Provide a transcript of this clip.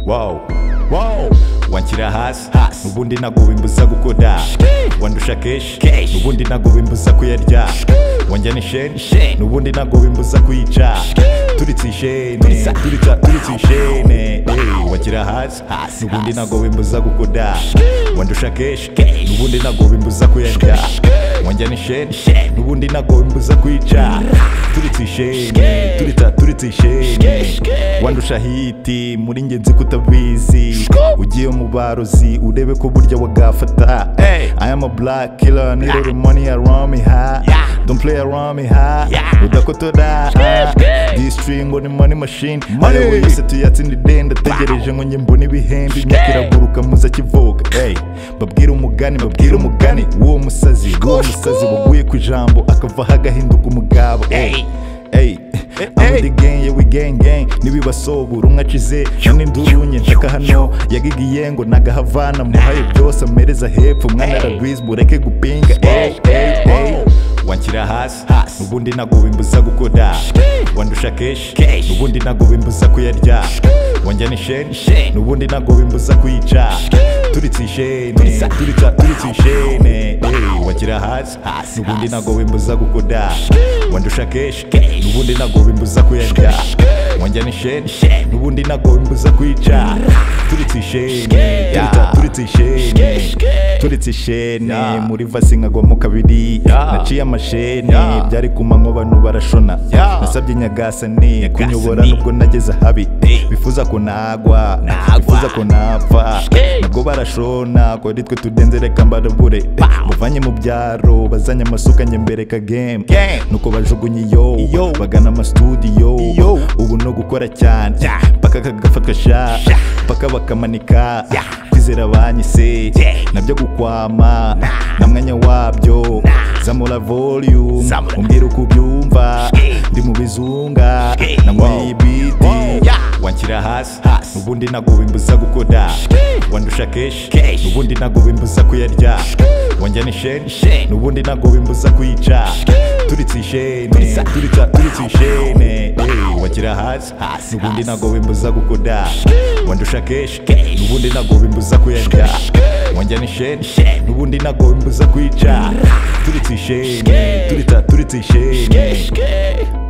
wow wow wanshyira hasi ubundi ntabwo bimbuza gukora wandusha keshi ubundi ntabwo bimbuza kuyarya wanjyana isheni ubundi ntabwo bimbuza kuyica turitse isheni turitsa turitse isheni wanshyira hasi ubundi ntabwo bimbuza gukora wandusha keshi ubundi ntabwo bimbuza kuyarya wanjyana isheni ubundi ntabwo bimbuza kuyica turitse isheni turita turitse isheni wandusha hiti muri ngenzi kutabizi ugiye mu barozi urebe ko burya wagafata I am a black killer need all the money around me ha don't play around me ha udakotora this string ngo ni money machine money yose tuyatsinda idenda tegereje ngo njye mbone ibihembe imyaka iraguruka muza kivuka hey babwira umugani babwira umugani w'uwo musazi w'uwo musazi waguye ku ijambo akavaho agahinduka umugabo hey hey I'm with the gang, yeah we gang gang Nibibasobura umwe acize None nduru nye nshaka hano Yagigiye ngo nagahavana Muhaye byose amereza hepfo Mwana arabizi bureke gupinga Ey, ey, ey Wanshyira hasi Ubundi ntabwo bimbuza gukora Wandusha keshi Ubundi ntabwo bimbuza kuyarya Wanjyana isheni Ubundi ntabwo bimbuza kuyica Turitse isheni Turitsa turitse isheni Ey, Wanshyira hasi Ubundi ntabwo bimbuza gukora Wandusha keshi Ubundi ntabwo bimbuza kuyarya wanjyana isheni n'ubundi ntabwo bimbuza kuyica turitse isheni turita- turitse isheni turitse isheni muri vasi nkagwamo kabiri naciye amasheni byari ku manywa abantu barashona nasabye nyagasani kunyobora nubwo nageze ahabi bifuza ko nagwa bifuza ko napfa nabwo barashona ko ari twe tudenze reka mbarabure muvanye mu byaro bazanye amasuka njye mbereka game nuko bajugunye iyo bagana amastudiyo ubu no gukora cyane paka kagafatwa sha paka bakamanika kwizera banyise nabyo gukwama na mwanya wabyo zamura volume umbwira uko ubyumva ndi mu bizunga nanyweye ibiti wanshyira hasi ubundi ntabwo bimbuza gukora wandusha keshi ubundi ntabwo bimbuza kuyarya wanjyana isheni ubundi ntabwo bimbuza kuyica turitse isheni turitsa turitse isheni Ey, wanshyira hasi ubundi ntabwo bimbuza gukora wandusha keshi ubundi ntabwo bimbuza kuyarya wanjyana isheni ubundi ntabwo bimbuza kuyica turitse isheni turita turitse isheni